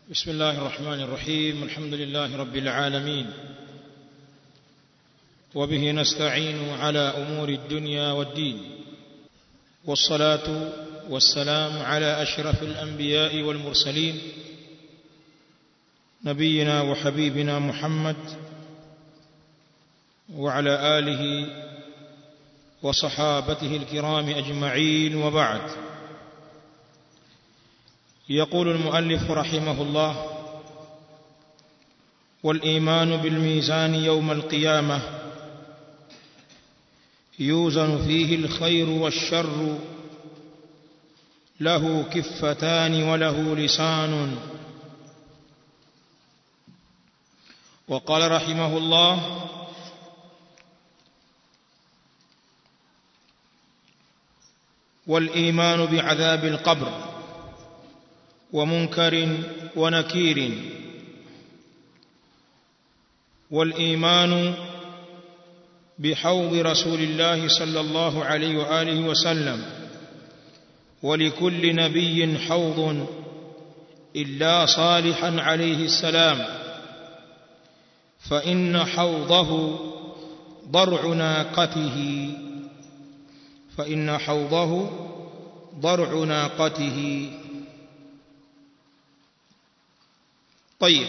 بسم الله الرحمن الرحيم الحمد لله رب العالمين وبه نستعين على امور الدنيا والدين والصلاه والسلام على اشرف الانبياء والمرسلين نبينا وحبيبنا محمد وعلى اله وصحابته الكرام اجمعين وبعد يقول المؤلف رحمه الله والايمان بالميزان يوم القيامه يوزن فيه الخير والشر له كفتان وله لسان وقال رحمه الله والايمان بعذاب القبر ومنكر ونكير والايمان بحوض رسول الله صلى الله عليه واله وسلم ولكل نبي حوض الا صالحا عليه السلام فان حوضه ضرع ناقته فان حوضه ضرع ناقته طيب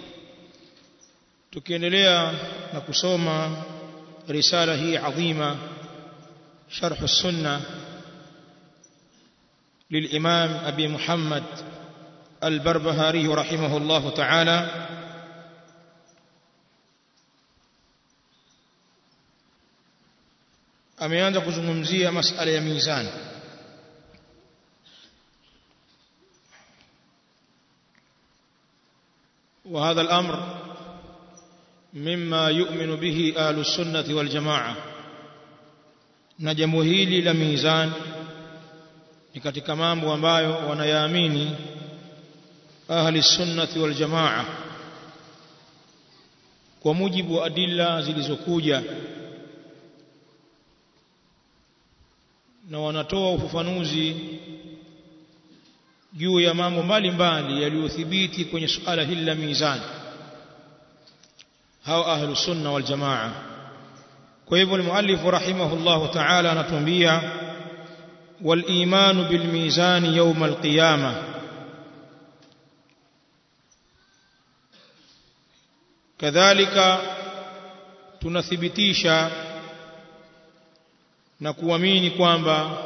tukiendelea na kusoma risala hii adhima sharh السنه للامام ابي محمد البربهاري رحمه الله تعالى ameanza kuzungumzia masala ya mizani وهذا الامر مما يؤمن به اهل السنه والجماعه na jambo hili la mizan ni katika mambo ambayo wanayaamini ahli sunnati wal jamaa kwa mujibu wa adilla zilizokuja na wanatoa ufafanuzi juu ya mambo mbalimbali yaliyothibiti kwenye suala hili la mizani hao ahlu sunna wal jamaa kwa hivyo almuallif rahimahullah ta'ala anatuambia wal imanu bil mizani yawm al qiyamah kadhalika tunathibitisha na kuamini kwamba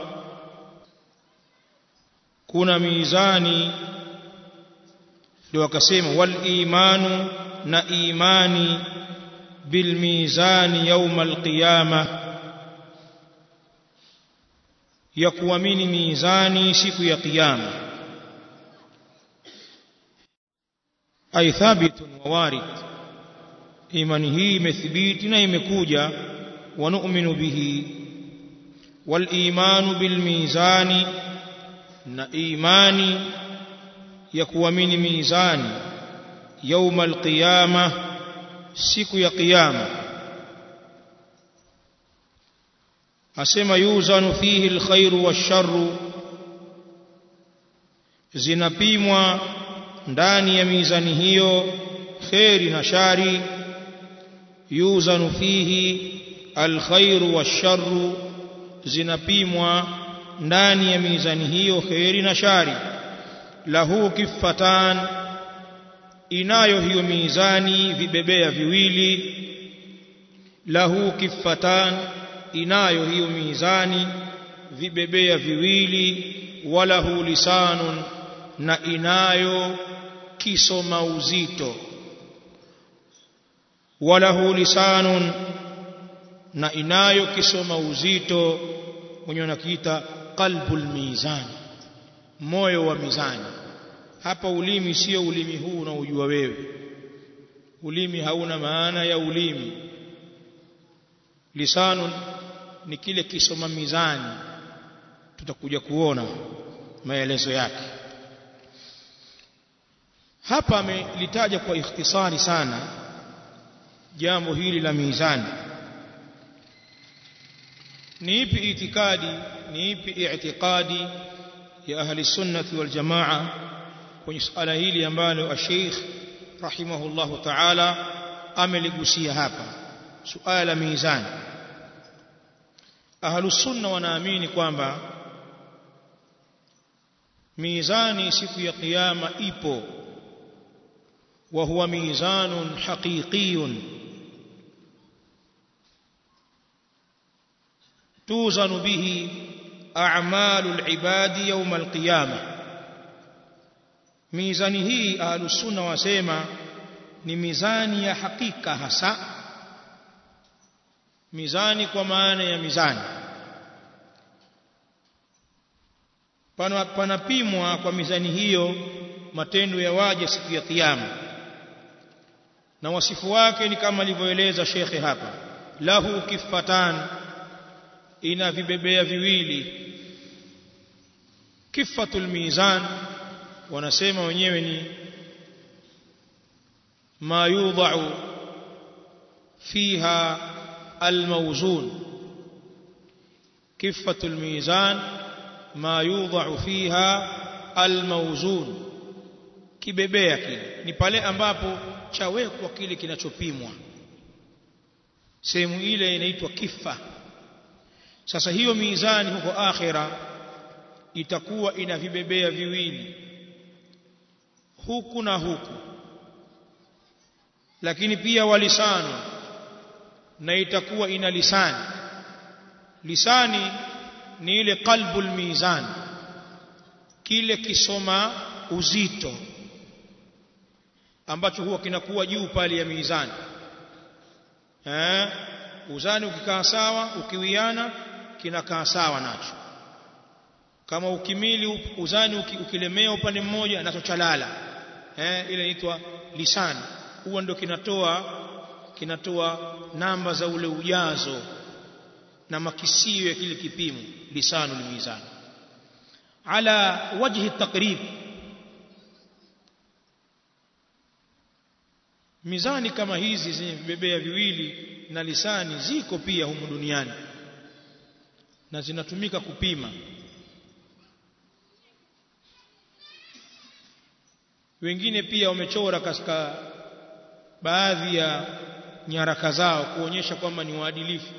kuna mizani ndio wakasema wal imanu na imani bil mizani يوم القيامه ya kuamini mizani siku ya kiyama ay thabitun wa warid imani hii imethibiti na imekuja wa nu'minu bihi wal imanu bil mizani na imani ya kuamini mizani يوم القيامه siku ya kiyama asema yuzanu fihi alkhairu washarru zinapimwa ndani ya mizani hiyo khairi na shari yuzanu fihi alkhairu washarru zinapimwa ndani ya mizani hiyo khairi na shari lahu kifatan inayo hiyo mizani vibebea viwili lahu kifatan inayo hiyo mizani vibebea viwili walahu lisanun na inayo kisoma uzito walahu lisanun na inayo kisoma uzito mwenye nakiita qalbul mizan moyo wa mizani hapa ulimi sio ulimi huu unaojua wewe ulimi hauna maana ya ulimi lisanun ni kile kisoma mizani tutakuja kuona maelezo yake hapa amelitaja kwa ikhtisari sana jambo hili la mizani ni ipi itikadi ni ipi i'tiqadi ya ahli sunnati wal jamaa kwenye suala hili ambalo Sheikh rahimahullahu ta'ala ameligusia hapa suala la mizani ahlus sunna wanaamini kwamba mizani siku ya kiyama ipo wa huwa mizanun haqiqiyun tuzanu bihi a'malul ibadi yawm al-qiyamah mizani hii ahlus sunna wasema ni mizani ya hakika hasa mizani kwa maana ya mizani pana panapimwa kwa mizani hiyo matendo ya waja siku ya kiyama na wasifu wake ni kama alivyoeleza shekhe hapa lahu kifatan ina vibebea viwili kifatul mizan wanasema wenyewe ni ma yudha'u fiha almawzun kifatul mizan ma yudha'u fiha almawzun kibebea kile ni pale ambapo chawekwa kile kinachopimwa sehemu ile inaitwa kifa sasa hiyo mizani huko akhira itakuwa ina vibebea viwili huku na huku lakini pia walisano na itakuwa ina lisani lisani ni ile qalbul mizan kile kisoma uzito ambacho huwa kinakuwa juu pale ya mizani eh uzani ukikaa sawa ukiwiana kinakaa sawa nacho kama ukimili uzani ukilemea upande mmoja nacho chalala eh ile inaitwa lisani huwa ndio kinatoa kinatoa namba za ule ujazo na makisio ya kile kipimo lisanu limizani ala wajhi takrib mizani kama hizi zenye vibebea viwili na lisani ziko pia humu duniani na zinatumika kupima wengine pia wamechora katika baadhi ya nyaraka zao kuonyesha kwamba ni waadilifu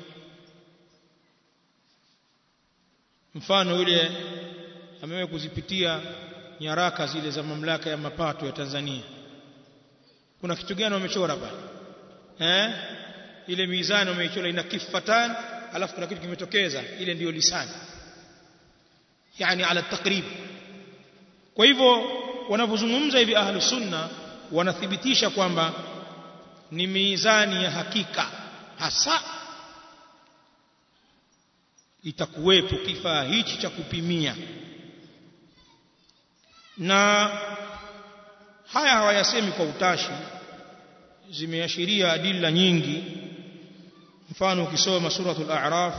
mfano yule amewahi kuzipitia nyaraka zile za mamlaka ya mapato ya Tanzania kuna kitu gani wamechora pale eh ile mizani wameichora ina kifatan alafu kuna kitu kimetokeza ile ndiyo lisani yani ala takrib kwa hivyo wanapozungumza hivi ahlu sunna wanathibitisha kwamba ni mizani ya hakika hasa itakuwepo kifaa hichi cha kupimia na haya hawayasemi kwa utashi zimeashiria adilla nyingi mfano ukisoma suratul a'raf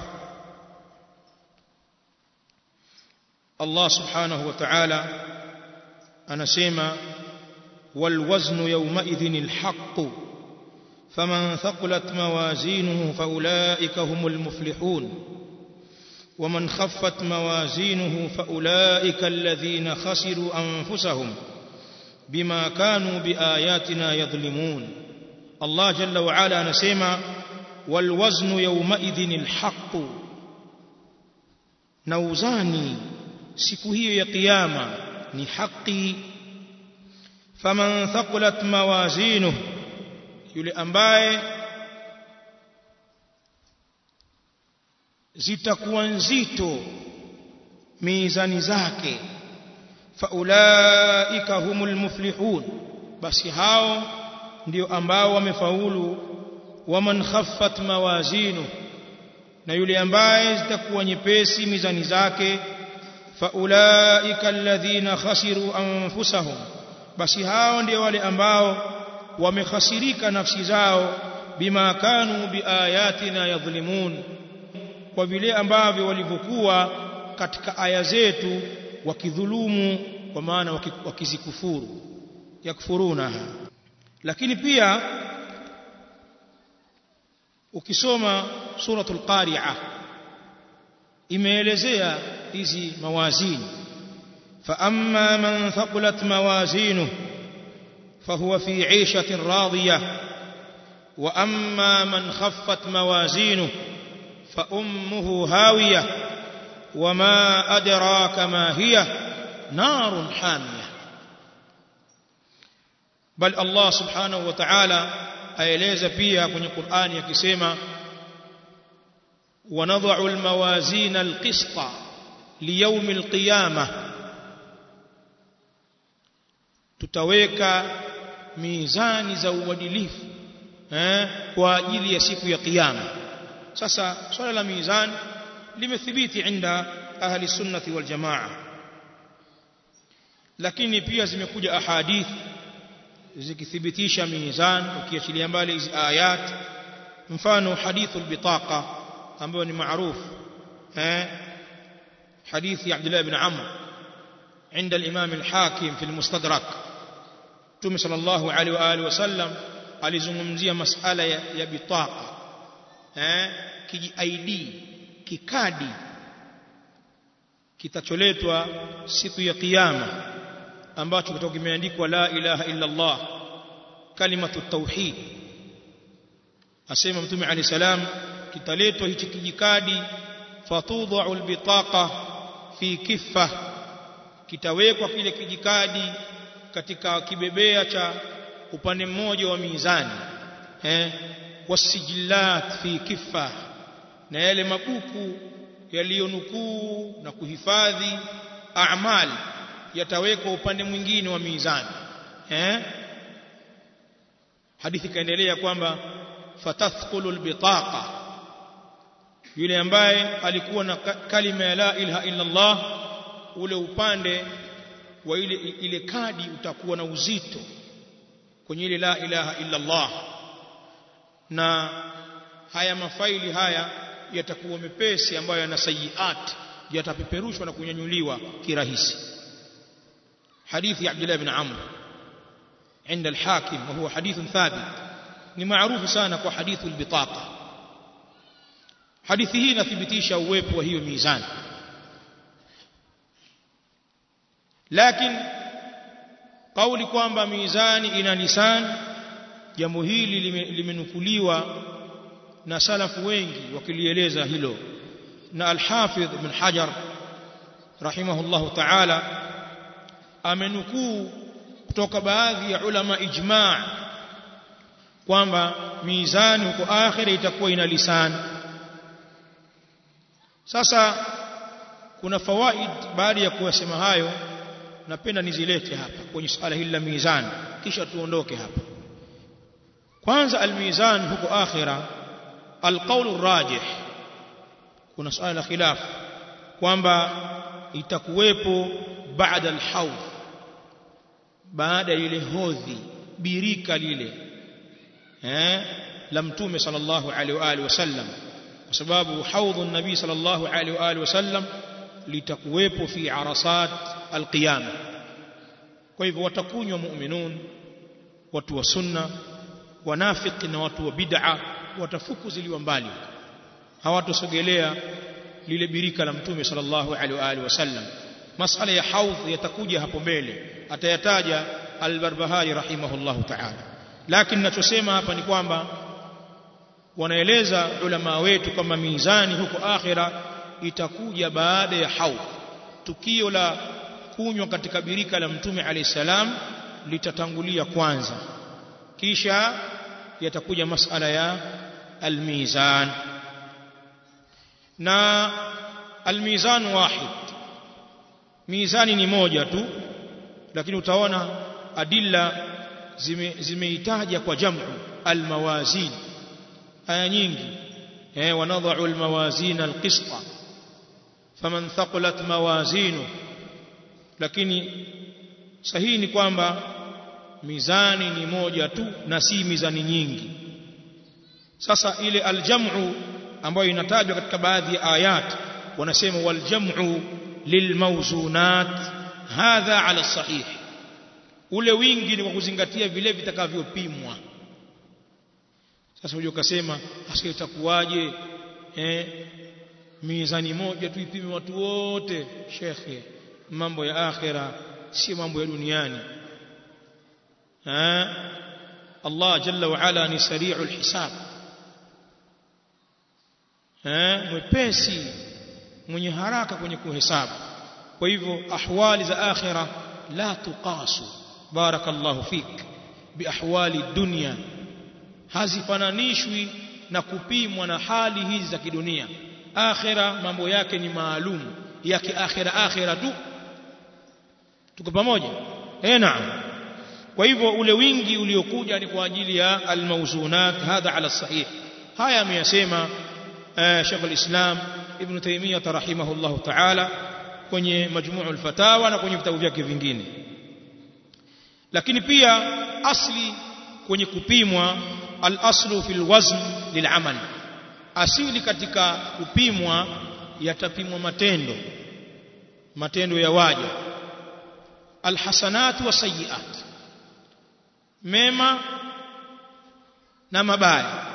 Allah subhanahu wa ta'ala anasema والوزن يومئذ الحق فمن ثقلت موازينه فأولئك هم المفلحون ومن خفت موازينه فأولئك الذين خسروا أنفسهم بما كانوا بآياتنا يظلمون الله جل وعلا نسمع والوزن يومئذ الحق نوزاني siku hiyo ya kiyama ni haki faman thaqulat mawazinuhu yule ambaye zitakuwa nzito mizani zake faulaika humul muflihun basi hao ndio ambao wamefaulu waman khaffat mawazinu na yule ambaye zitakuwa nyepesi mizani zake faulaika alladhina khasiru anfusahum basi hao ndio wale ambao wamekhasirika nafsi zao bima kanu biayatina yadhlimun kwa vile ambavyo walivyokuwa katika aya zetu wakidhulumu kwa maana wakizikufuru yakfurunaha lakini pia ukisoma suratul qari'ah imeelezea hizi mawazini فأما من ثقلت موازينه فهو في عيشة راضية وأما من خفت موازينه فأمه هاوية وما أدراك ما هي نار حامية بل الله سبحانه وتعالى aeleza pia kwenye Qur'ani akisema wanadha'u almawazin alqista liyawm alqiyamah tutaweka mizani za uadilifu eh, kwa ajili ya siku ya kiyama sasa swala la mizani limethibiti inda ahli sunnati wal jamaa lakini pia zimekuja ahadith zikithibitisha mizan ukiachilia mbali hizi ayat mfano hadithul bitaqa ambayo ni maarufu eh hadithi ya Abdullah ibn Amr عند الإمام الحاكم في المستدرك تومي صلى الله عليه وآله وسلم alizungumzia masala ya, ya bitaqa eh kiji ID kikadi kitacholetwa siku ya kiyama ambacho kitakuwa kimeandikwa la ilaha illa Allah kalimatu tauhid asema mtume ali salam kitaletwa hichi kijikadi fatudhu albitaqa fi kiffa kitawekwa kile kijikadi katika kibebea cha upande mmoja wa mizani eh wasijillat fi kiffa na yale mabuku yaliyonukuu na kuhifadhi a'mal yatawekwa upande mwingine wa mizani eh hadithi kaendelea kwamba fatathqulu albitaqa yule ambaye alikuwa na kalima ya la ilaha illa Allah ule upande wa ile ile kadi utakuwa na uzito kwenye ile la ilaha illa Allah na haya mafaili haya yatakuwa mepesi ambayo yana sayiat yatapeperushwa na kunyanyuliwa kirahisi hadithi ya Abdullah ibn Amr عند الحاكم وهو حديث ثابت ni maarufu sana kwa hadithu albitaqa hadithi hii inathibitisha uwepo wa hiyo mizani lakini kauli kwamba mizani ina lisan jambo hili limenukuliwa na salafu wengi wakilieleza hilo na al-Hafidh ibn Hajar rahimahullahu ta'ala amenukuu kutoka baadhi ya ulama ijma' kwamba mizani huko akhira itakuwa ina lisani sasa kuna fawaid baada ya kuwasema hayo napenda nizilete hapa kwenye swala hili la mizani kisha tuondoke hapa kwanza almizan huko akhira alqaulu rajih kuna swala la khilaf kwamba itakuwepo baada alhawd baada ya ile hodhi birika lile eh la mtume sallallahu alaihi wa alihi wasallam kwa sababu haudhu nabii sallallahu alaihi wa alihi wasallam litakuwepo fi arasat alqiyama kwa hivyo watakunywa mu'minun watu wa sunna wanafiki na watu wa bid'a watafukuziliwa mbali hawatosogelea lile birika la mtume sallallahu alaihi wa alihi wasallam masala ya haudh yatakuja hapo mbele atayataja al-Barbahari rahimahullahu ta'ala lakini ninachosema hapa ni kwamba wanaeleza ulama wetu kwamba mizani huko akhira itakuja baada ya haudh tukio la kunywa katika birika la mtume alayhi salam litatangulia kwanza kisha yatakuja masala ya almizan na almizan wahid mizani ni moja tu lakini utaona adilla zimeitaja zime kwa jamu almawazin aya nyingi eh wanadha'u almawazin alqista faman thaqulat mawazinu lakini sahihi ni kwamba mizani ni moja tu na si mizani nyingi sasa ile aljamu ambayo inatajwa katika baadhi ya ayat wanasema waljamu lilmawzunat hadha ala sahih ule wingi ni kwa kuzingatia vile vitakavyopimwa sasa unajua ukasema hasa itakuwaje eh mizani moja tu ipime watu wote shekhe mambo ya akhira si mambo ya duniani ha Allah jalla wa ala ni sari'ul hisab eh mwepesi mwenye haraka kwenye kuhesabu kwa hivyo ahwali za akhira la tuqasu barakallahu fik biahwali dunya hazifananishwi na kupimwa na hali hizi za kidunia akhira mambo yake ni maalum ya kiakhira akhira tu tuko pamoja eh naam kwa hivyo ule wingi uliokuja ni kwa ajili ya almawzunat hadha ala sahih haya ameyasema Sheikh al-Islam Ibn Taymiyyah rahimahullah ta'ala kwenye majmuu al-fatawa na kwenye vitabu vyake vingine lakini pia asli kwenye kupimwa al-aslu fil wazn lil'amal asili katika kupimwa yatapimwa matendo matendo ya waja alhasanat wa sayiat mema na mabaya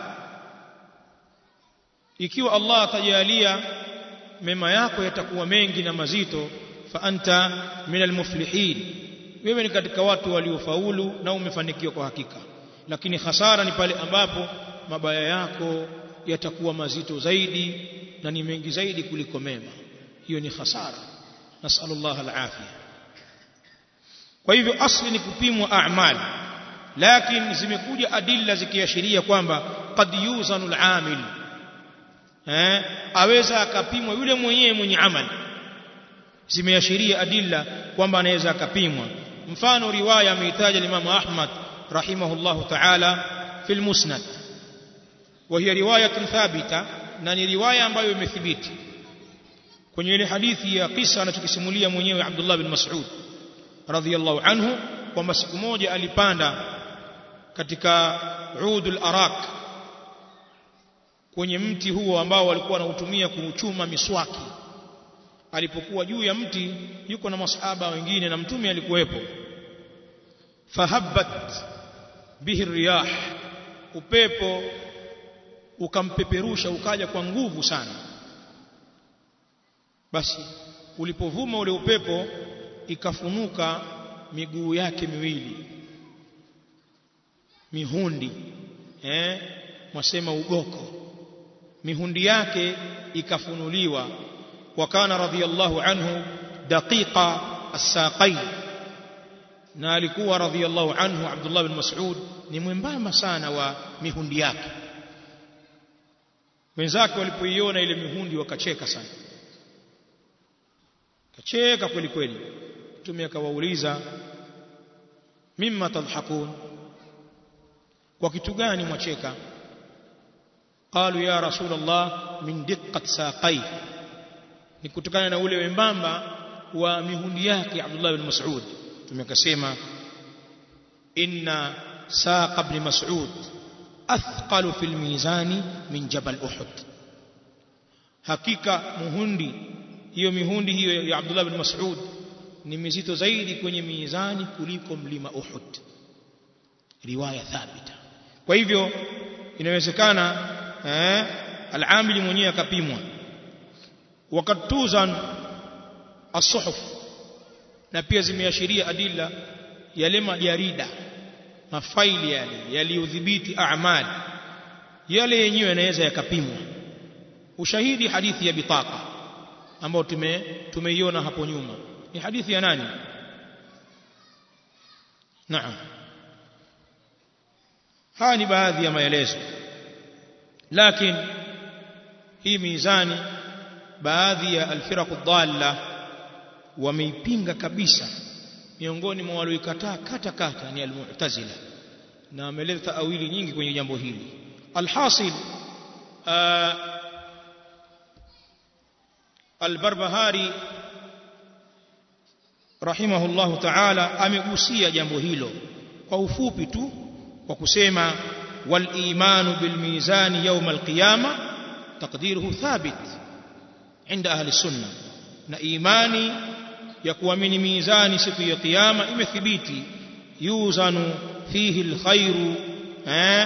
ikiwa Allah atajalia mema yako yatakuwa mengi na mazito fa anta minal muflihin wewe ni katika watu waliofaulu na umefanikiwa kwa hakika lakini hasara ni pale ambapo mabaya yako yatakuwa mazito zaidi na ni mengi zaidi kuliko mema hiyo ni hasara nasallallahu alafia kwa hivyo asli ni kupimwa a'mal lakini zimekuja adilla zikiashiria kwamba qad yuzanu al-amil eh aweza akapimwa yule mwenyewe mwenye amali zimeashiria adilla kwamba anaweza akapimwa mfano riwaya ameitaja Imam Ahmad rahimahullahu ta'ala fil musnad وهي روايه ثابته na ni riwaya ambayo imethibiti kwenye ile hadithi ya kisa anachokisimulia mwenyewe Abdullah bin Mas'ud radhiyallahu anhu kwamba siku moja alipanda katika udul arak kwenye mti huo ambao walikuwa wanautumia kuchuma miswaki alipokuwa juu ya mti yuko na masahaba wengine na mtume alikuwepo fahabbat bihi riyah upepo ukampeperusha ukaja kwa nguvu sana basi ulipovuma ule upepo ikafunuka miguu yake miwili mihundi eh mwasema ugoko mihundi yake ikafunuliwa wakana radhiyallahu anhu daqiqa as-saqain na alikuwa radhiyallahu anhu Abdullah bin Mas'ud ni mwembamba sana wa mihundi yake wenzake walipoiona ile mihundi wakacheka sana kacheka kweli kweli mtume akawauliza mimma tadhakun kwa kitu gani mwacheka qalu ya rasulullah min diqqat saqai ni kutokana na ule wembamba wa mihundi yake Abdullah bin Mas'ud tumekasema inna saqa ibn Mas'ud athqalu fil mizani min jabal Uhud hakika muhundi hiyo mihundi hiyo ya Abdullah bin Mas'ud ni mizito zaidi kwenye mizani kuliko mlima Uhud riwaya thabita kwa hivyo inawezekana eh al-amili mwenyewe akapimwa wakati tuzan as-suhuf na pia zimeashiria adilla yale majarida mafaili yale yaliyodhibiti a'mal yale yenyewe yanaweza yakapimwa ushahidi hadithi ya bitaka ambao tume tumeiona hapo nyuma ni hadithi ya nani naam haya ni baadhi ya maelezo lakini hii mizani baadhi ya alfiraq dhalla wameipinga kabisa miongoni mwa walioikataa kata kata ni almu'tazila na ameleta awili nyingi kwenye jambo hili alhasil albarbahari rahimahullahu ta'ala amegusia jambo hilo kwa ufupi tu kwa kusema wal imanu bil mizani yawm al qiyama taqdiruhu thabit inda ahli sunna na imani ya kuamini mizani siku ya kiyama imethibiti yuzanu fihi alkhairu eh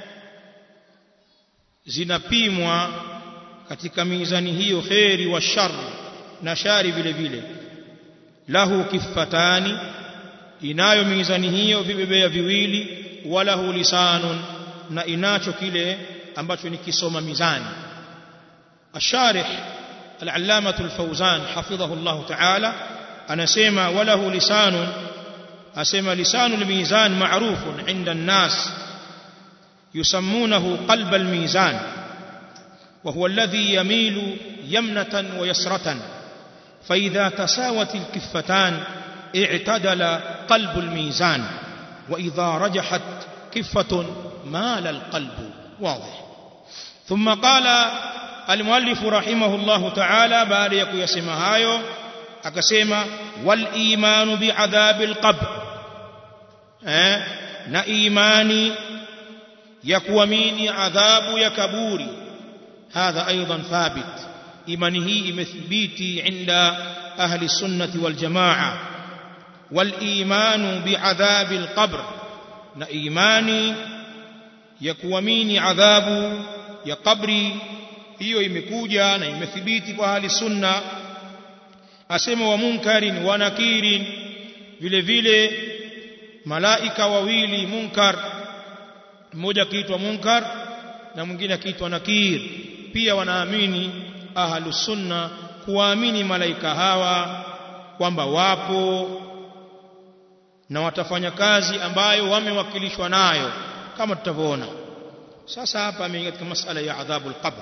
zinapimwa katika mizani hiyo khairi wa shar na shari vile vile lahu kiffatani inayo mizani hiyo vibebea viwili walahu lisanun na inacho kile ambacho ni kisoma mizani الشارح العلامة الفوزان حفظه الله تعالى أنا سيما وله لسان أسيما لسان الميزان معروف عند الناس يسمونه قلب الميزان وهو الذي يميل يمنة ويسرة فإذا تساوت الكفتان اعتدل قلب الميزان وإذا رجحت كفة مال القلب واضح ثم قال المؤلف رحمه الله تعالى بعد يكو يسمى هايو akasema wal imanu bi'adhabil qabr eh na imani ya kuamini adhabu ya kaburi hadha aidan thabit imani hii imethibiti inda ahli sunnati wal jamaa wal imanu bi'adhabil qabr na imani ya kuamini adhabu ya kabri hiyo imekuja na imethibiti kwa ahli sunna asema wa munkarin wa nakirin vile vile malaika wawili munkar mmoja akiitwa munkar na mwingine akiitwa nakir pia wanaamini ahlus sunna kuwaamini malaika hawa kwamba wapo na watafanya kazi ambayo wamewakilishwa nayo kama tutavyoona sasa hapa ameingia katika masala ya adhabul qabr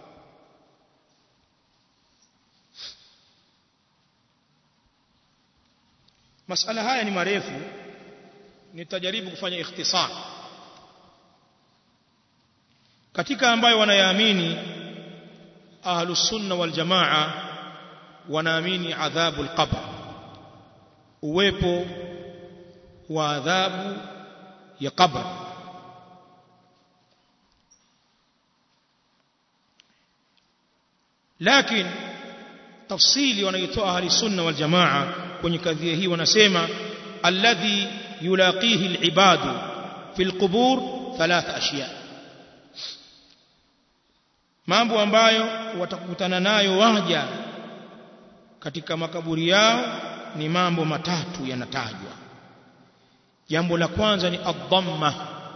masala haya ni marefu nitajaribu kufanya ikhtisar katika ambayo wanayaamini ahlus sunna wal jamaa wanaamini adhabul qabr uwepo wa adhabu ya qabr lakini tafsili wanaitoa ahli sunna wal jamaa kwenye kadhia hii wanasema alladhi yulaqihi alibadu fi alqubur thalath ashiya mambo ambayo watakutana nayo waja katika makaburi yao ni mambo matatu yanatajwa jambo la kwanza ni adhamma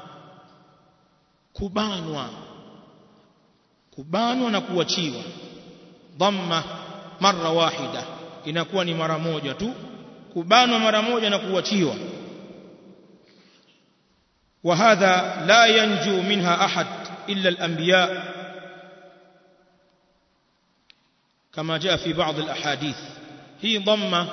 kubanwa kubanwa na kuachiwa dhamma mara wahida inakuwa ni mara moja tu kubanwa mara moja na kuachiwa وهذا لا ينجو منها أحد إلا الأنبياء كما جاء في بعض الأحاديث هي ضمة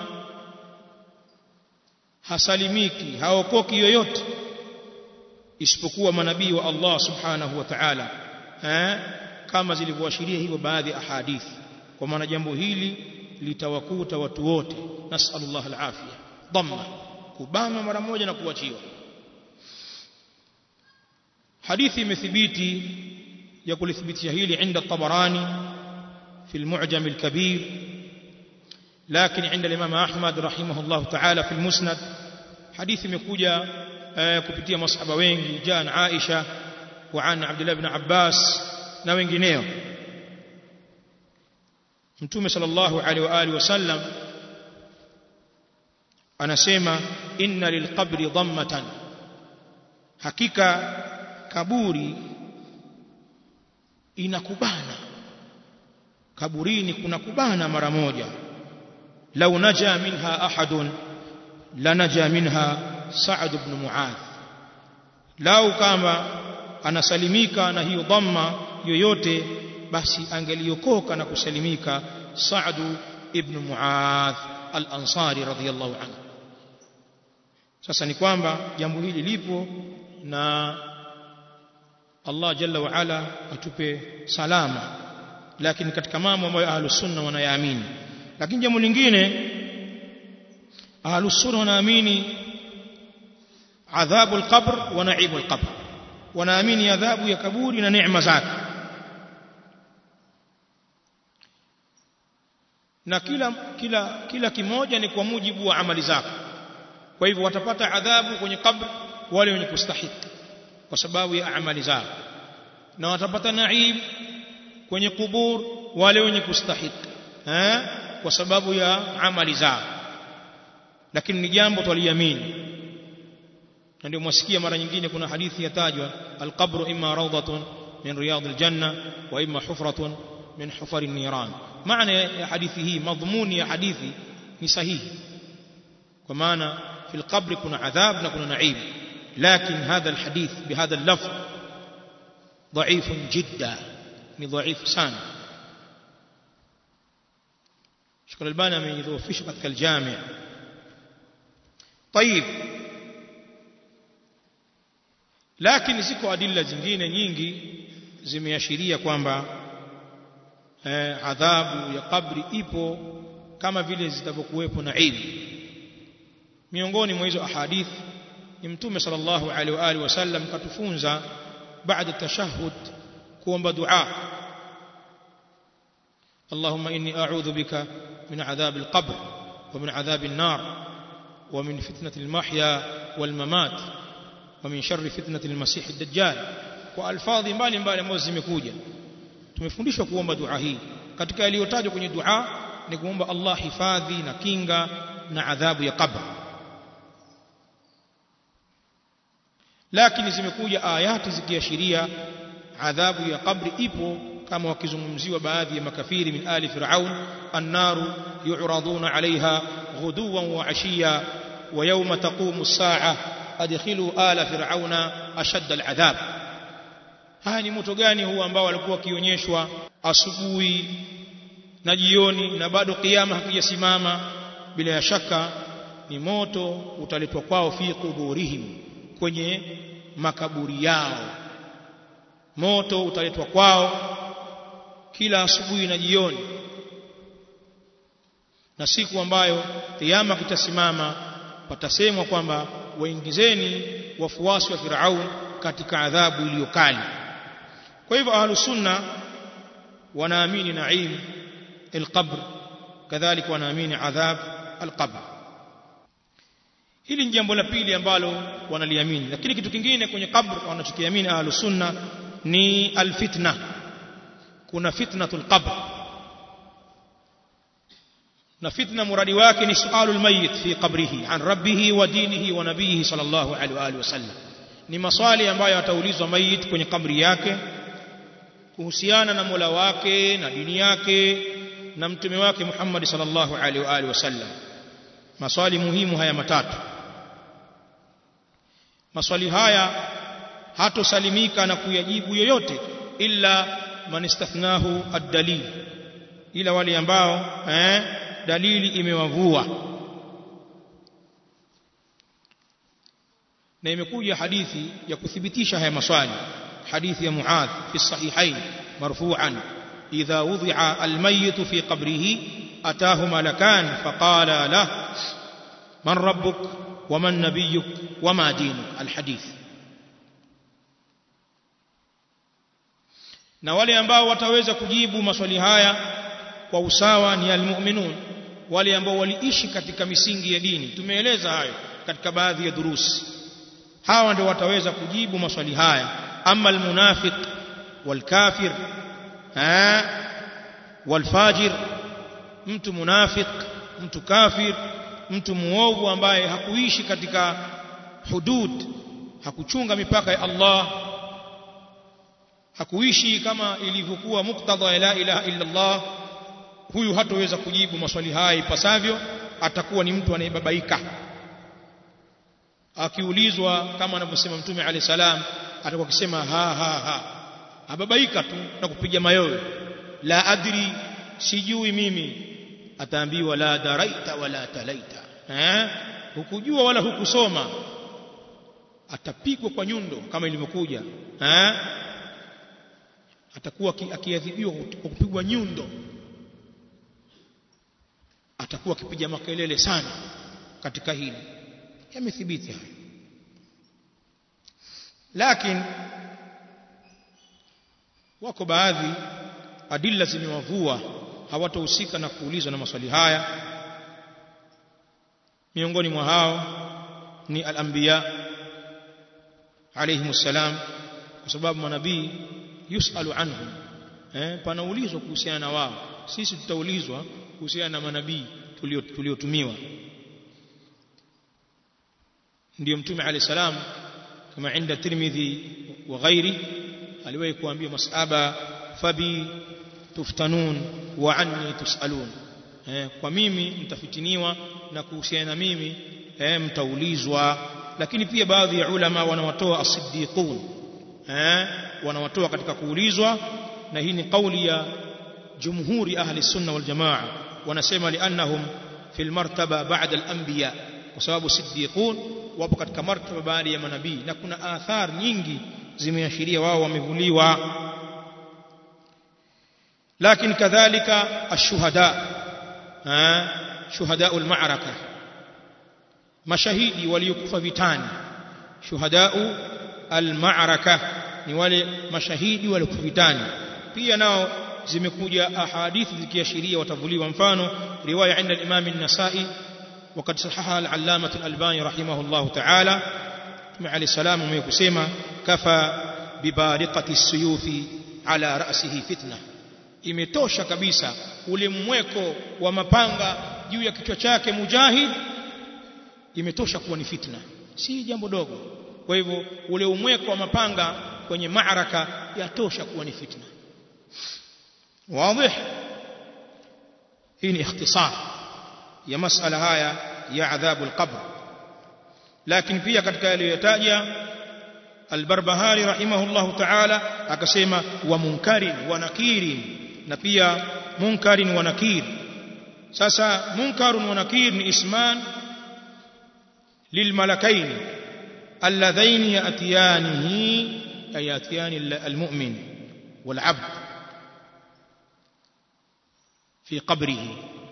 hasalimiki haokoki yoyote isipokuwa manabii wa Allah subhanahu wa ta'ala eh kama zilivyoashiria hivyo baadhi ya ahadithi kwa maana jambo hili litawakuta watu wote nasallallahu alafia dhamma kubanwa mara moja na kuachiwa hadithi imethibiti ya kulithibitisha hili inda tabarani في المعجم الكبير لكن عند الإمام أحمد رحمه الله تعالى في المسند حديث مكوجة كبتية مصحبة وينجي جاء عن عائشة وعن عبد الله بن عباس na wengineo mtume sallallahu alaihi wa alihi wasallam anasema inna lilqabri dhammatan hakika kaburi inakubana kaburini kuna kubana mara moja lau naja minha ahadun lanaja minha Sa'd ibn Mu'adh lau kama anasalimika na hiyo dhamma yoyote basi angeliokoka na kusalimika Sa'd ibn Mu'adh al-Ansari radhiyallahu anhu sasa ni kwamba jambo hili lipo na Allah jalla wa ala atupe salama lakini katika mambo ambayo ahlus sunna wanayaamini lakini jambo lingine ahlus sunna wanaamini adhabu alqabr wa naibu alqabr wanaamini adhabu ya kaburi na neema zake na kila kila kila kimoja ni kwa mujibu wa amali zako kwa hivyo watapata adhabu kwenye kabri wale wenye kustahiki kwa sababu ya amali zao na watapata naib kwenye kubur wale wenye kustahiki eh kwa sababu ya amali zao lakini ni jambo twaliamini na ndio mwasikia mara nyingine kuna hadithi yatajwa alqabru imma rawdatun min riyad aljanna wa imma hufratun min hufari niran maana ya hadithi hii madhumuni ya hadithi ni sahihi kwa maana في القبر كنا عذاب نكون نعيم لكن هذا الحديث بهذا اللفظ ضعيف جدا ضعيف سان شكرا البانا من يذوفش قد الجامع طيب lakini ziko adilla zingine nyingi zimeashiria kwamba eh, adhabu ya kabri ipo kama vile zitavyokuwepo na ilmu miongoni mwa hizo ahadith ni mtume sallallahu alaihi wa alihi wasallam katufunza baada tashahhud kuomba dua اللهم إني أعوذ بك من عذاب القبر ومن عذاب النار ومن فتنة المحيا والممات ومن شر فتنة المسيح الدجال وألفاظ mbali mbali ambazo zimekuja tumefundishwa kuomba dua hii katika yaliyotajwa kwenye dua ni kuomba Allah hifadhi na kinga na adhabu ya qabr lakini zimekuja ayati zikiashiria adhabu ya kabri ipo kama wakizungumziwa baadhi ya makafiri min ali fir'aun annaru yu'raduna 'alayha ghuduwan wa 'ashiya wa yawma taqumu as-sa'a adkhilu ala fir'auna ashadda al-'adhab haya ni moto gani huu ambao walikuwa wakionyeshwa asubuhi na jioni na bado kiyama hakijasimama bila ya shaka ni moto utaletwa kwao fi quburihim kwenye makaburi yao moto utaletwa kwao kila asubuhi na jioni na siku ambayo kiyama kitasimama patasemwa kwamba waingizeni wafuasi wa Firaun katika adhabu iliyokali kwa hivyo ahlus sunna wanaamini naim alqabr kadhalika wanaamini adhab alqabr hili ni jambo la pili ambalo wanaliamini lakini kitu kingine kwenye kabr wanachokiamini ahlus sunna ni alfitna kuna fitnatul qabr na fitna muradi wake ni sualul mayit fi qabrihi an rabbih wa dinihi wa nabiyihi sallallahu alaihi wa alihi wasallam ni maswali ambayo ataulizwa mayit kwenye kabri yake kuhusiana na Mola wake na dini yake na mtume wake Muhammad sallallahu alaihi wa alihi wasallam maswali muhimu haya matatu maswali haya hatosalimika na kuyajibu yoyote illa man istathnahu ad-dalil ila wale ambao eh, dalili imewavua na imekuja hadithi ya kuthibitisha haya maswali hadithi ya Muadh fi sahihain marfu'an idha wudi'a al-mayyit fi qabrihi ataahu malakan faqala lahu man rabbuk ومن نبيك وما دينك الحديث na wale ambao wataweza kujibu maswali haya kwa usawa ni almu'minun wale ambao waliishi katika misingi ya dini tumeeleza hayo katika baadhi ya durusi hawa ndio wataweza kujibu maswali haya ama almunafiq walkafir ha walfajir mtu munafiq mtu kafir mtu muovu ambaye hakuishi katika hudud hakuchunga mipaka ya Allah hakuishi kama ilivyokuwa muktadha la ilaha illa Allah huyu hatoweza kujibu maswali haya ipasavyo atakuwa ni mtu anayebabaika akiulizwa kama anavyosema mtume alayhi salam atakuwa akisema ha ha ha ababaika tu na kupiga mayowe la adri sijui mimi ataambiwa la daraita wala talaita eh hukujua wala hukusoma atapigwa kwa nyundo kama ilivyokuja eh atakuwa akiadhibiwa kwa kupigwa nyundo atakuwa akipiga makelele sana katika hili yamethibiti haya lakini wako baadhi adilla zimewavua hawatahusika na kuulizwa na maswali haya miongoni mwa hao ni al-anbiya alayhimus salam kwa sababu manabii yusalu anhum eh panaulizwa kuhusiana na wao sisi tutaulizwa kuhusiana na manabii tuliotumiwa ndio mtume alayhi salam kama inda tirmidhi wa ghairi aliwahi kuambia masaba fabi tuftanun wa anni tusalun eh, kwa mimi mtafitiniwa na kuhusiana na mimi eh, mtaulizwa lakini pia baadhi ya ulama wanawatoa as-siddiqun eh, wanawatoa katika kuulizwa na hii ni kauli ya jumhuri ahli sunna wal jamaa wanasema liannahum fil martaba ba'da al-anbiya kwa sababu siddiqun wapo katika martaba baada ya manabii na kuna athar nyingi zimeashiria wao wamevuliwa lakini kadhalika ashuhada shuhada al-ma'raka mashahidi waliokufa vitani shuhadau al-ma'raka ni wale mashahidi waliokufa vitani pia nao zimekuja ahadithi zikiashiria watavuliwa mfano riwaya inda al-imam an-nasa'i وقد صححها العلامة الألباني رحمه الله تعالى عليه السلام ويكسما كفى ببارقة السيوف على رأسه فتنة imetosha kabisa ule mweko wa mapanga juu ya kichwa chake mujahid imetosha kuwa ni fitna si jambo dogo kwa hivyo ule umweko wa mapanga kwenye maaraka yatosha kuwa ni fitna wazi hii ni ikhtisar ya masala haya ya adhabu alqabr lakini pia katika yaliyotaja albarbahari rahimahullah ta'ala akasema wa munkarin wa nakirin na pia munkarin wa nakir sasa munkarun wa nakir ni isman lilmalakain alladhain yatiyanihi ay yatiyani almu'min والعبد في قبره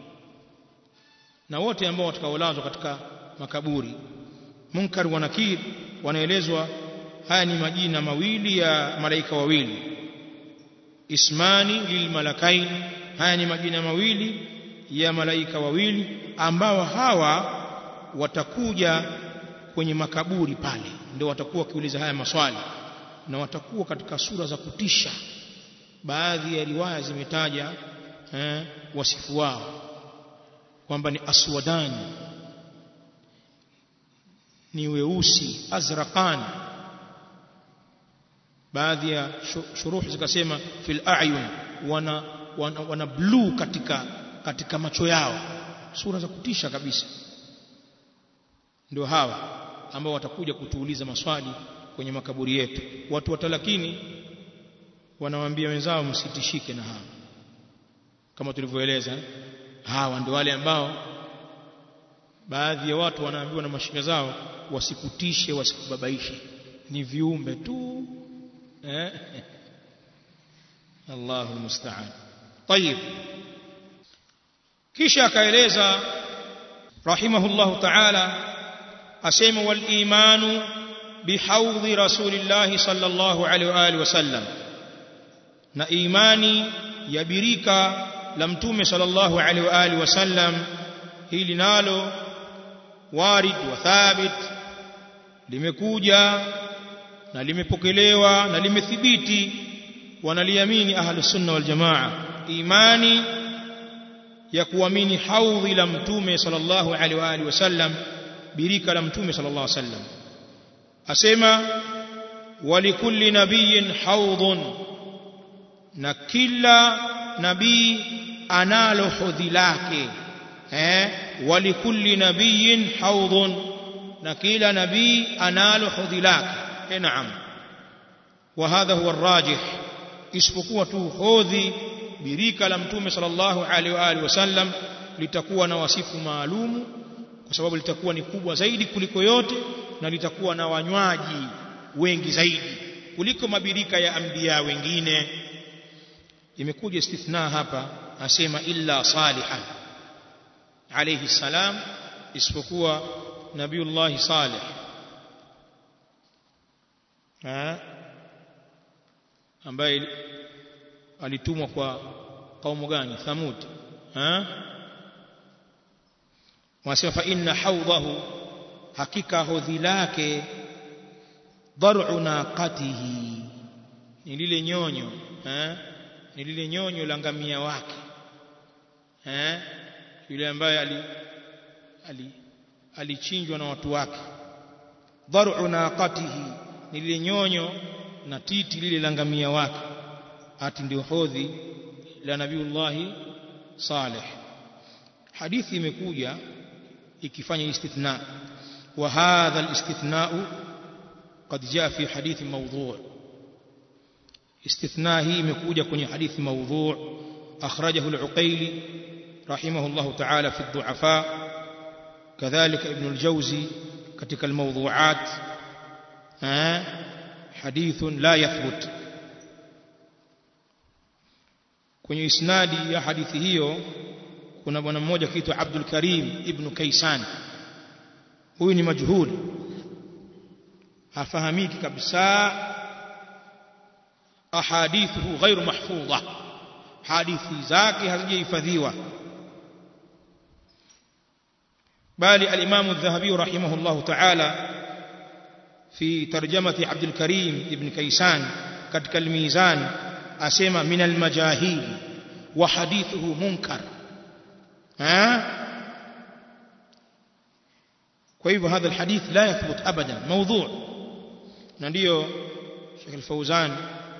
na wote ambao watakaolazwa katika makaburi munkar wa nakir wanaelezwa haya ni majina mawili ya malaika wawili ismani lilmalakain haya ni majina mawili ya malaika wawili ambao hawa watakuja kwenye makaburi pale ndio watakuwa wakiuliza haya maswali na watakuwa katika sura za kutisha baadhi ya riwaya zimetaja eh, wasifu wao kwamba ni aswadani ni weusi azraqani baadhi ya shuruh zikasema fil a'yun wana, wana, wana blue katika katika macho yao sura za kutisha kabisa ndio hawa ambao watakuja kutuuliza maswali kwenye makaburi yetu watu watalakini wanawaambia wenzao msitishike na hawa kama tulivyoeleza hawa ndio wale ambao baadhi ya watu wanaambiwa na mashika zao wasikutishe wasikubabaishe ni viumbe tu eh Allahu musta'an طيب kisha akaeleza rahimahullahu ta'ala asema wal imanu bihawdhi rasulillahi sallallahu alaihi wa alihi wasallam na imani ya birika la mtume sallallahu alaihi wa alihi wasallam hili nalo warid wa thabit limekuja na limepokelewa na limethibiti wanaliamini ahlus sunna wal jamaa imani ya kuamini haudhi la mtume sallallahu alaihi wa alihi wasallam birika la mtume sallallahu alaihi wasallam asema walikulli nabiyyin haudhun na kila nabii analo hodhi lake eh walikulli nabiyyin haudhun na kila nabii analo hodhi lake eh naam wa hadha huwa arrajih isipokuwa tu hodhi birika la mtume sallallahu alaihi wa alihi wasallam litakuwa na wasifu maalumu kwa sababu litakuwa ni kubwa zaidi kuliko yote na litakuwa na wanywaji wengi zaidi kuliko mabirika ya anbiya wengine imekuja istithna hapa asema illa salihan alayhi salam isipokuwa nabiullah salih ha ambaye alitumwa kwa kaumu gani thamud ha wasema fa inna hawdahu hakika hodhi lake dar'u naqatihi ni lile nyonyo eh ni lile nyonyo la ngamia wake eh yule ambaye ali ali alichinjwa na watu wake dhar'u naqatihi ni lile nyonyo na titi lile la ngamia wake ati ndio hodhi la nabiullahi saleh hadithi imekuja ikifanya istithna wa hadha alistithna'u قد جاء في حديث موضوع استثناء هي imekuja kwenye hadithi موضوع أخرجه العقيلي رحمه الله تعالى في الضعفاء كذلك ابن الجوزي كتك الموضوعات ها حديث لا يثبت kwenye isnadi ya hadithi hiyo kuna bwana mmoja kiitwa Abdul Karim ibn Kaisan huyu ni majhul hafahamiki kabisa ahadithuhu ghairu mahfudha hadithi zake hazijahifadhiwa bali al-Imam adh-Dhahabi rahimahullah ta'ala fi tarjamati Abdul Karim ibn Kaisan katika al-Mizan asema min al-majahil wa hadithuhu munkar ha kwa hivyo hadha al-hadith la yathbut abadan mawdhu' na ndio Sheikh al-Fawzan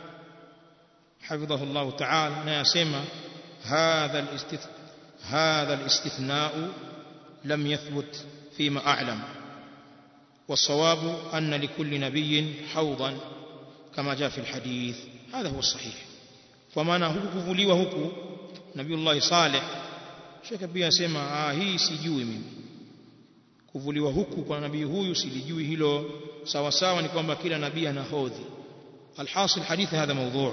حفظه الله تعالى ناسما هذا الاستث هذا الاستثناء لم يثبت فيما أعلم والصواب أن لكل نبي حوضا كما جاء في الحديث هذا هو الصحيح فمعنى هو كفولي وهو نبي الله صالح shekhe pia asema ah hii sijui mimi kuvuliwa huku kwa nabii huyu silijui hilo sawa sawa ni kwamba kila nabii ana hodhi alhasil hadithi hadha mawdhu'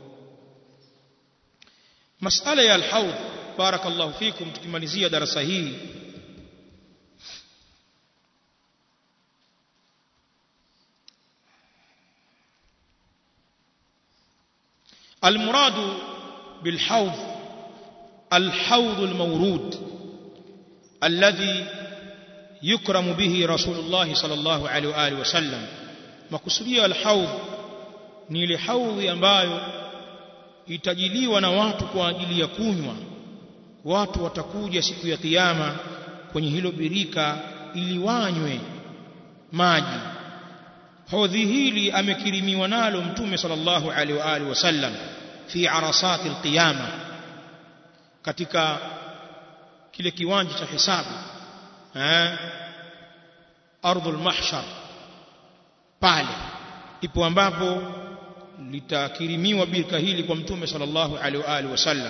masala ya alhaud barakallahu fikum tukimalizia darasa hii المراد بالحوض الحوض المورود الذي يكرم به رسول الله صلى الله عليه واله وسلم مقصوديا الحوض ni ile haudhi ambayo itajiliwa na watu kwa ajili ya kunywa watu watakuja siku ya kiyama kwenye hilo birika ili wanywe maji hodhi hili amekirimiwa nalo mtume sallallahu alaihi wa alihi wasallam fi arasati alqiyama katika kile kiwanja cha hisabu eh ardhul mahshar pale ipo ambapo litakirimiwa birika hili kwa mtume sallallahu alaihi wa alihi wasallam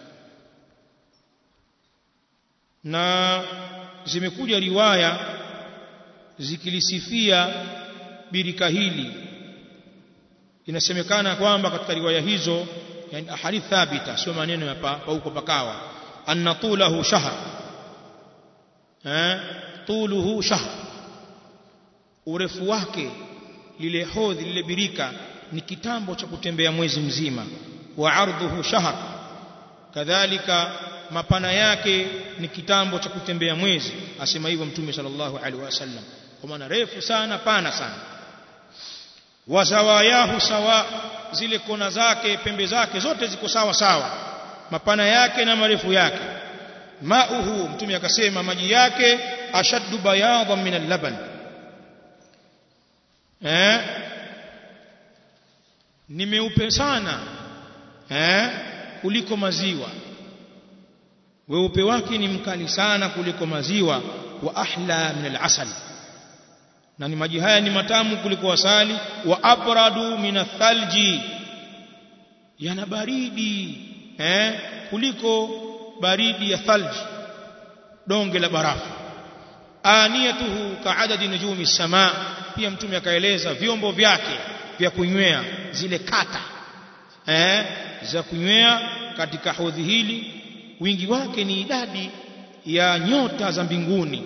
na zimekuja riwaya zikilisifia birika hili inasemekana kwamba katika riwaya hizo yani ahadith thabita sio maneno ya pa, huko pakawa anna tulahu shahr eh tuluhu shahr urefu wake lile hodhi lile birika ni kitambo cha kutembea mwezi mzima wa ardhuhu shahr kadhalika mapana yake ni kitambo cha kutembea mwezi asema hivyo mtume sallallahu alaihi wasallam kwa maana refu sana pana sana wa zawayahu sawa zile kona zake pembe zake zote ziko sawa sawa mapana yake na marefu yake mauhu mtume akasema maji yake ashaddu bayadan min al-laban eh ni meupe sana eh kuliko maziwa weupe wake ni mkali sana kuliko maziwa wa ahla min al-asal na ni maji haya ni matamu kuliko asali wa abradu min athalji yana baridi eh kuliko baridi ya thalji donge la barafu aniyatuhu kaadadi nujumi samaa pia mtume akaeleza vyombo vyake vya kunywea zile kata eh za kunywea katika hodhi hili wingi wake ni idadi ya nyota za mbinguni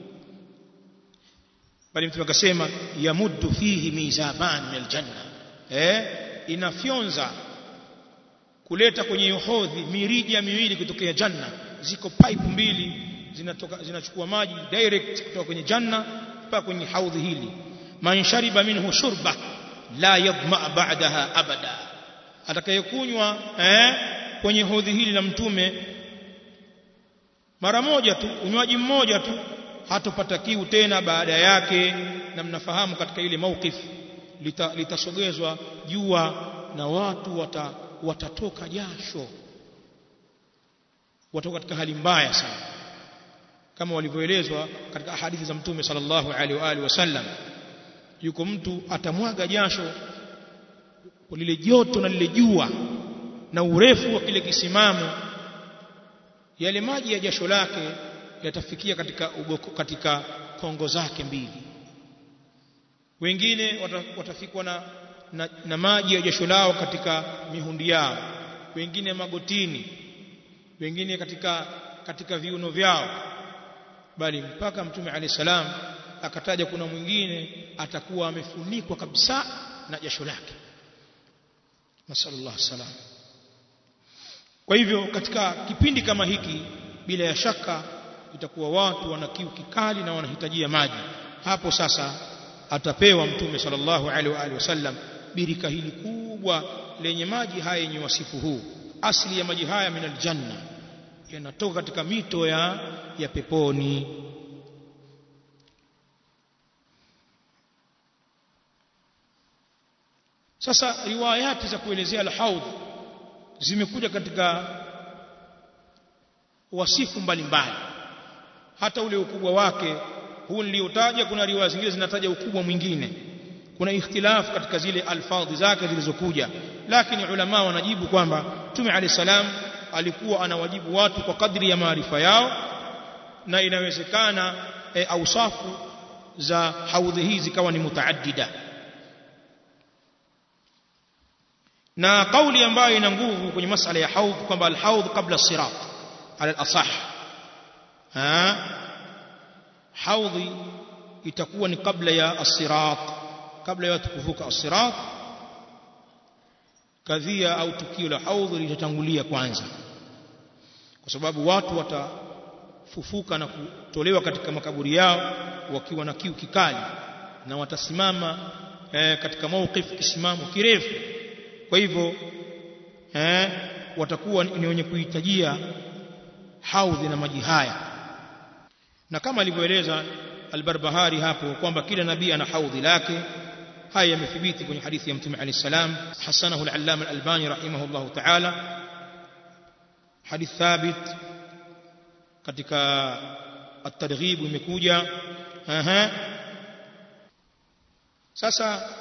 bali mtume akasema yamuddu fihi mizaban min aljanna eh inafyonza kuleta kwenye hodhi mirija miwili kutokea janna ziko pipe mbili zinatoka zinachukua maji direct kutoka kwenye janna mpaka kwenye haudhi hili man shariba minhu shurba la yadma ba'daha abada atakayekunywa eh kwenye hodhi hili la mtume mara moja tu unywaji mmoja tu hatopata kiu tena baada yake na mnafahamu katika ile mawqif lita, litasogezwa jua na watu wata, watatoka jasho watoka katika hali mbaya sana kama walivyoelezwa katika hadithi za mtume sallallahu alaihi wa alihi wasallam yuko mtu atamwaga jasho kwa lile joto na lile jua na urefu wa kile kisimamo yale maji ya jasho lake yatafikia katika ugoko, katika kongo zake mbili wengine watafikwa na, na, na maji ya jasho lao katika mihundi yao wengine magotini wengine katika katika viuno vyao bali mpaka mtume alayhi salam akataja kuna mwingine atakuwa amefunikwa kabisa na jasho lake nasallallahu salam kwa hivyo katika kipindi kama hiki bila ya shaka itakuwa watu wana kiu kikali na wanahitajia maji hapo sasa atapewa mtume sallallahu alaihi wa alihi wasallam birika hili kubwa lenye maji haya yenye wasifu huu asili ya maji haya minal janna yanatoka katika mito ya ya peponi sasa riwayati za kuelezea al-haudh zimekuja katika wasifu mbalimbali hata ule ukubwa wake huu niliotaja kuna riwaya zingine zinataja ukubwa mwingine kuna ikhtilaf katika zile alfadhi zake zilizokuja lakini ulama wanajibu kwamba Mtume Ali salam alikuwa anawajibu watu kwa kadri ya maarifa yao na inawezekana e, ausafu za haudhi hizi zikawa ni mutaaddida na kauli ambayo ina nguvu kwenye masala ya haudh kwamba alhaudh kabla sirat ala al-asah ha haudhi itakuwa ni kabla ya as-sirat kabla ya watu kuvuka as-sirat kadhia au tukio la haudhi litatangulia kwanza kwa sababu watu watafufuka na kutolewa katika makaburi yao wakiwa na kiu kikali na watasimama eh, katika mawqif kisimamo kirefu kwa hivyo eh, watakuwa ni wenye kuhitajia haudhi na maji haya na kama alivyoeleza albarbahari hapo kwamba kila nabii ana haudhi lake haya yamethibiti kwenye hadithi ya mtume alayhi salam hasanahu al-allama al-albani rahimahullah ta'ala hadith thabit katika at-targhib imekuja aha sasa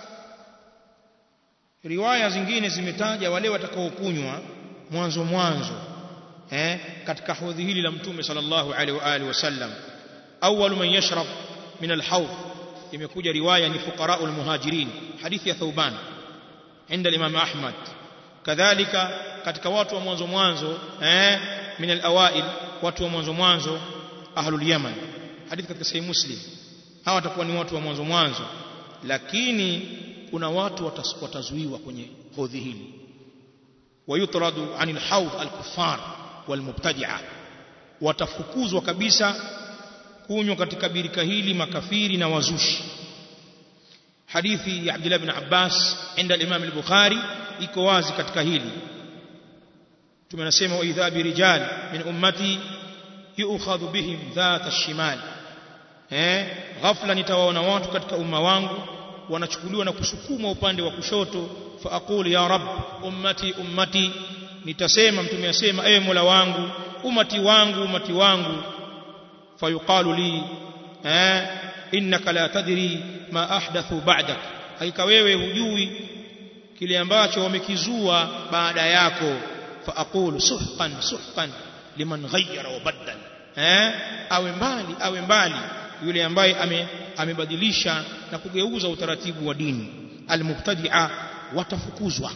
riwaya zingine zimetaja wale watakaokunywa mwanzo mwanzo eh katika hodhi hili la mtume sallallahu alaihi wa alihi wasallam awwal man yashrab min al-hawd imekuja riwaya ni fuqara al-muhajirin hadithi ya thauban inda al-imam ahmad kadhalika katika watu wa mwanzo mwanzo eh min al-awail watu wa mwanzo mwanzo ahlul yaman hadithi katika sahih muslim hawa watakuwa ni watu wa mwanzo mwanzo lakini kuna watu watazuiwa kwenye hodhi hili wayutradu anil hawd al-kuffar walmubtadi'a watafukuzwa kabisa kunywa katika birika hili makafiri na wazushi hadithi ya Abdullah ibn Abbas inda al-Imam al-Bukhari iko wazi katika hili tumenasema wa idha bi rijal min ummati yu'khadhu bihim dhat ash-shimal eh ghafla nitawaona watu katika umma wangu wanachukuliwa na kusukumwa upande wa kushoto fa aqulu ya rab ummati ummati nitasema mtume asema ewe mola wangu umati wangu umati wangu fayuqalu li eh innaka la tadri ma ahdathu ba'dak haika wewe hujui kile ambacho wamekizua baada yako fa aqulu suhqan suhqan liman ghayyara wa badala eh awe mbali awe mbali yule ambaye ame, amebadilisha na kugeuza utaratibu wa dini almubtadi'a watafukuzwa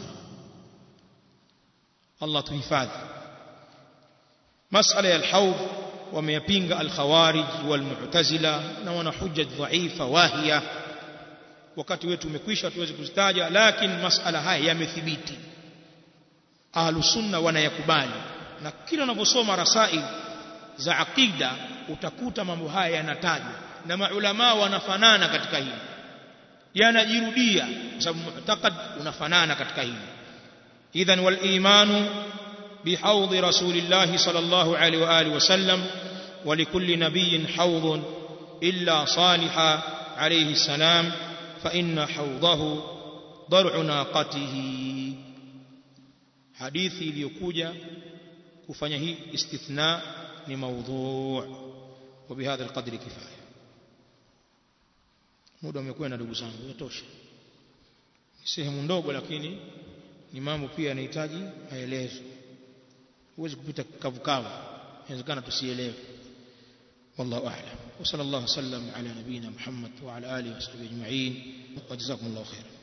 Allah tuhifadhi masala ya alhawd wameyapinga alkhawarij walmu'tazila na wana hujja dhaifa wahia wakati wetu umekwisha tuweze kuzitaja lakini masala haya yamethibiti ahlus sunna wanayakubali na kila unavyosoma rasail za aqida utakuta mambo haya yanatajwa na maulama wanafanana katika hili yanajirudia kwa sababu mu'taqad unafanana katika hili idhan wal imanu بحوض رسول الله صلى الله عليه وآله وسلم ولكل نبي حوض إلا صالح عليه السلام فإن حوضه ضرع ناقته hadithi iliyokuja kufanya hii istithna ni maudhu' wa bihadha alqadri kifaya muda umekwenda ndugu zangu yatosha ni sehemu ndogo lakini ni mambo pia yanahitaji maelezo huwezi kupita kavukavu inawezekana tusielewe والله أعلم وصلى الله وسلم على نبينا محمد وعلى آله وصحبه أجمعين وجزاكم الله خيرا